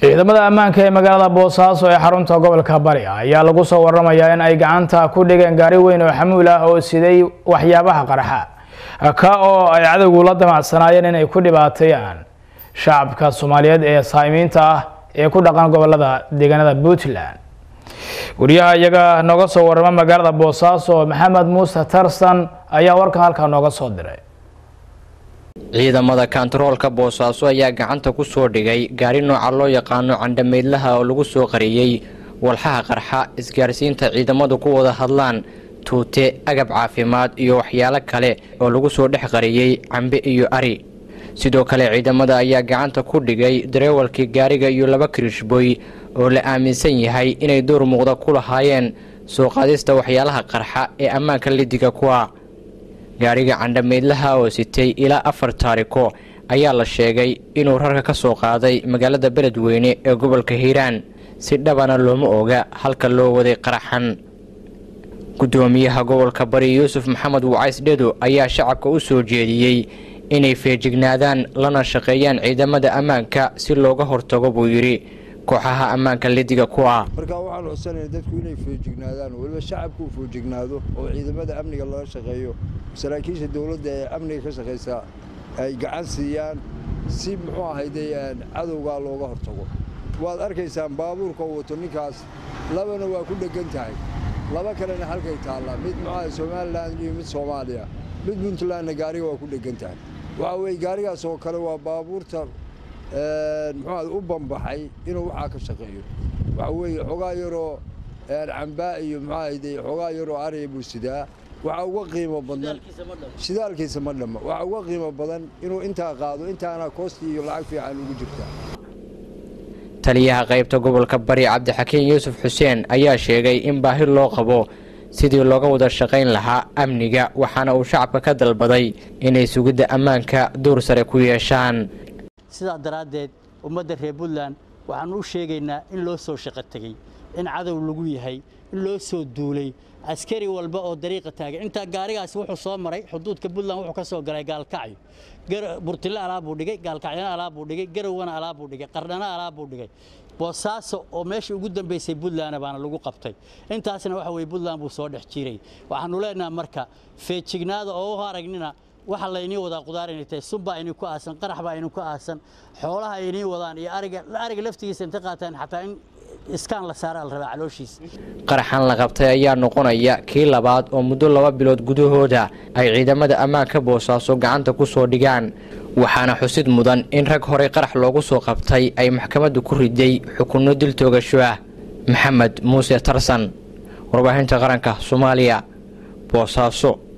ciidamada ammaanka ee magaalada boosaaso ee xarunta gobolka bari ayaa lagu soo waramayaa in ay gacanta ku dhigeen gaari weyn oo xamuul ah oo siday waxyaabaha qarxa ka oo ay cadowgu la damacsanaayeen inay ku dhibaateeyaan shacabka soomaaliyeed ee saamiinta ah ee ku dhaqan gobolada deegaanada puntland wariyaha iyaga nooga soo warama magaalada boosaaso maxamed muuse tarsan ayaa warkan halkaa nooga soo diray ciidamada kantaroolka boosaaso ayaa gacanta ku soo dhigay gaari nooca loo yaqaano candhameydlaha oo lagu soo qariyey walxaha qarxa isgaarsiinta ciidamadu ku wada hadlaan tuute agab caafimaad iyo waxyaalo kale oo lagu soo dhex qariyey cambe iyo ari sidoo kale ciidamada ayaa gacanta ku dhigay dareewalkii gaariga iyo laba kirishboy oo la aaminsan yahay inay door muuqda ku lahaayeen soo qaadista waxyaalaha qarxa ee ammaanka lidiga kuwa gaariga candhameydlaha oo sitay ilaa afar taariko ayaa la sheegay inuu rarka ka soo qaaday magaalada beledweyne ee gobolka hiiraan si dhabana looma oga halka loo waday qaraxan gudoomiyaha gobolka bari yuusuf maxamed wacays dhedo ayaa shacabka u soo jeediyey inay feejignaadaan lana shaqeeyaan ciidamada ammaanka si looga hortago buu yidhi kooxaha ammaanka lidiga ku ah markaa waxaan codsanaya dadku inay foojignaadaan weliba shacabku uu foojignaado oo ciidamada amniga laga shaqeeyo saraakiisha dowladda ee amniga ka shaqaysa ay gacan siiyaan si muxuu ahayde cadowgaa looga hortago waad arkaysaan baabuurka uu wato ninkaas labana waa ku dheggan tahay laba kalena halkay taallaa mid muxuaha somalilan iyo mid soomaaliya mid puntlandna gaariga waa ku dheggan tahay waxa weye gaarigaas oo kale waa baabuurta muxuuaha u bambaxay inuu waxaa ka shaqeeyo waxa weeye xogaa yaroo cambaa iyo muxuahayde xogaa yaroo ariya buu sidaa waxaa uga qiimo badan shidaalkiisa ma dhamma waxaa uga qiimo badan inuu intaa qaado intaana koosti iyo lacag fiican ugu jirta taliyaha qaybta gobolka bari cabdixakiin yuusuf xuseen ayaa sheegay in baahi loo qabo sidii looga wada shaqayn lahaa amniga waxaana uu shacabka ka dalbaday inay sugidda ammaanka duur sare ku yeeshaan sidaa daraaddeed ummadda reer puntland waxaannu u sheegaynaa in loo soo shaqo tegey in cadow lagu yahay in loo soo duulay askari walba oo dariiqa taagan intaa gaarigaasi wuxuu soo maray xuduudka puntland wuxuu ka soo galay gaalkacyo burtille alaab buu dhigay gaalkacyana alaab buu dhigay garowana alaab buu dhigay qardhana alaab buu dhigay boosaaso oo meeshii ugu dambaysay puntlandna baana lagu qabtay intaasna waxa weye puntland buu soo dhex jiray waxaannu leenaha marka feejignaada oo u aragnina waxa laynii wadaa qudaar inay tahay sunbaa inii ku aasan qarax baa inii ku aasan xoolaha inii wadaan iyo ariga ariga laftigiisa inta qaataan xataa in iskaan la saara la rabaa calooshiisa qaraxan la qabtay ayaa noqonaya kii labaad oo muddo laba bilood gudahooda ay ciidamada ammaanka boosaaso gacanta ku soo dhigaan waxaana xusid mudan in rag horey qarax loogu soo qabtay ay maxkamaddu ku riday xukunno dil toogasho ah maxamed muuse tarsan warbaahinta qaranka soomaaliya boosaaso